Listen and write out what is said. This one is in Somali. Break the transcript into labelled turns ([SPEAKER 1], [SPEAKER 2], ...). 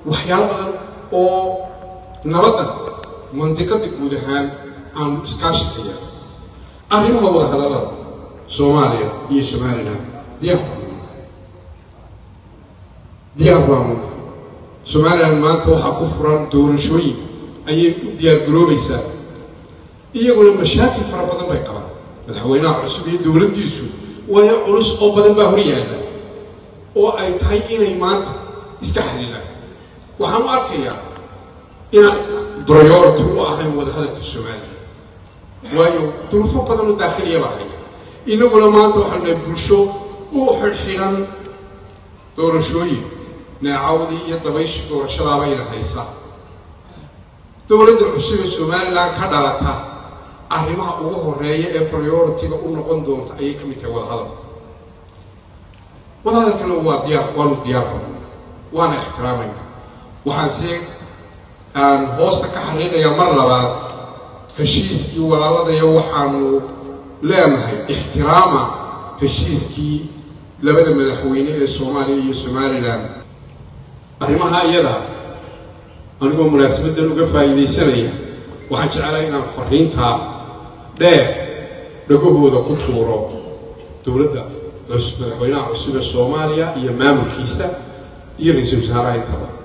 [SPEAKER 1] waxyaalo badan oo nabadda mandiqada guud ahaan aanu iskaashi ka yahay arrimaha wada hadallada soomaaliya iyo somalilan diyaar baanu diyaar baanu somalilan maanta waxaa ku furan doorashooyin ayay u diyaar garoobaysaa iyaguna mashaakil fara badan bay qabaan madaxweynaha cusub iyo dowladdiisu waayo culus oo badan baa hor yaalla oo ay tahay inay maanta iska xalilaan waxaan u arkayaa inaan priority u ahayn wadahadalka soomaaliya waayo duruufo badan oo daakhiliya baa haya inaguna maanta waxaanu nahay bulsho u xidhxidhan doorashooyin neecawdii iyo dabayshii doorashadaabayna haysa dowladda cusub ee somalilan ka dhalata arrimaha ugu horeeya ee priority-ga u noqon doonta ayay ka mid tahay wadahadalka wadahadalkana waa diyaar waanu diyaar badna waana ixtiraamayna waxaanse aan hoosta ka xariiqayaa mar labaad heshiiskii walaaladaya waxaanu leenahay ixtiraama heshiiskii labada madaxweyne ee soomaaliya iyo somalilan arrimaha iyada anigoo munaasabaddan uga faa'iidaysanaya waxaan jeclaa inaan fariintaa dheer dhagahooda ku tuuro dowladda madaxweynaha cusub ee soomaaliya iyo maamulkiisa iyo ra-iisul wasaaraha intaba